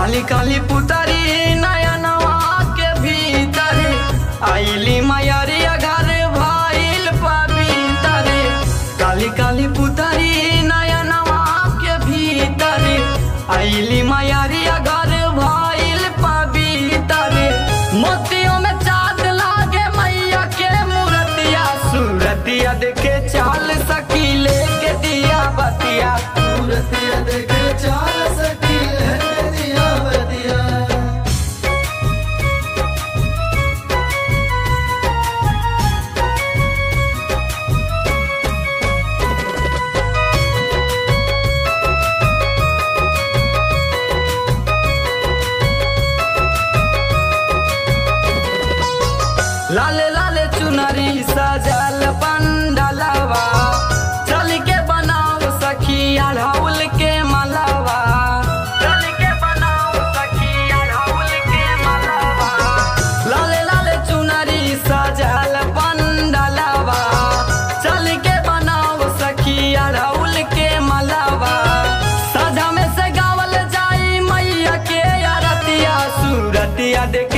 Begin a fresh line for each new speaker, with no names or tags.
काली काली पुतरी नयनवा के भीतर आईली मयरिया घर भइल पवित्र काली काली पुतरी नयनवा के भीतर आईली मयरिया घर भइल पवित्र मोतियों में चाँद लागे मैया के मूर्तिया सूरतिया देखे चाल सकी लेके दिया बतिया
सूरतिया देखे चाल सकी लहके दिया बतिया
लाल लाल चुनरी सजल पंडलवा चल के बनाओ सखी अढ़ौल के मलवा चल के बनाओ सखी अढ़ौल के मलवा लाल लाल चुनरी सजल पंडलवा चल के बनाओ सखी अढ़ौल के मलवा सजा में से गावल जाई मैया के अरतिया सूरतिया देख